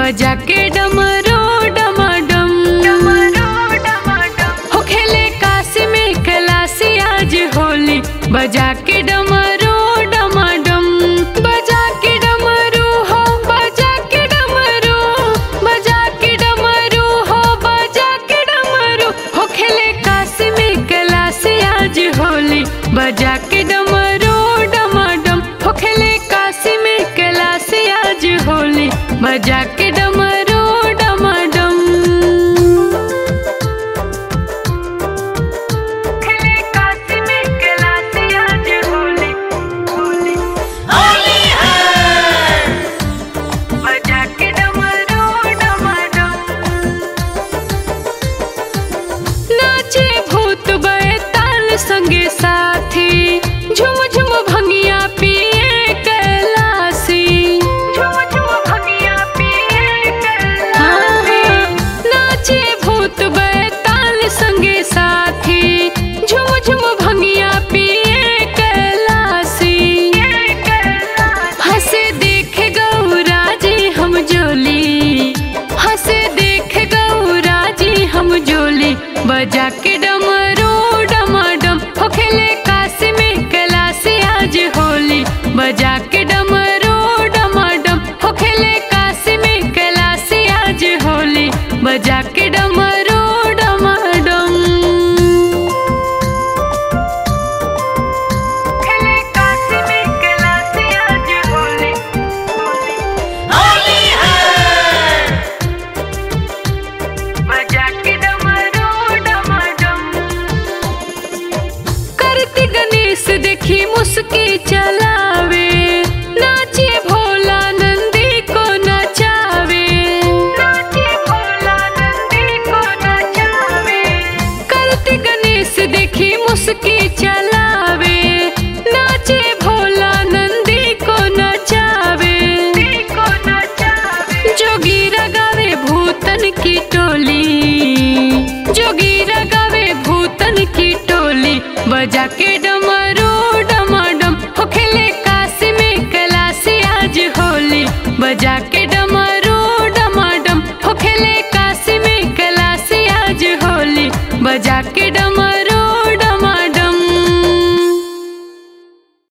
बजा के डमरो डमाडम हो खेले काशी में कैलाशी आज होली बजा के डमरो डमाडम बजा के डमरू हो बजा के डमरू बजा के डमरू हो बजा के डमरू हो खेले काशी में कैलाशी आज होली बजा के डमरू डमाडम हो खेले काशी में कैलाशी आज होली बजा के डमरू डमाडम खेले काशी में कैलाशी आज होली होली होली है बजा के डमरू डमाडम नाचे भूत बैताल संगे साथी झुम झुम भंगिया पिए कैलासी झुम झुम भंगिया पिए कैलासी नाचे भूत बैताल संगे साथी झुम झुम भंगिया पिए कैलासी हंसे देखे गौरा जी हम जोली हंसे देखे गौरा जी हम जोली बजा के डमरू डमाडम हो खेले काशी में कैलाशी आज होली बजा के डमरू डमाडम हो खेले काशी में कैलाशी आज होली बजा के डमरू डमाडम खेले काशी में कैलाशी आज होली होली है बजा के डमरू डमाडम करती गणेश देखी मुस्की चला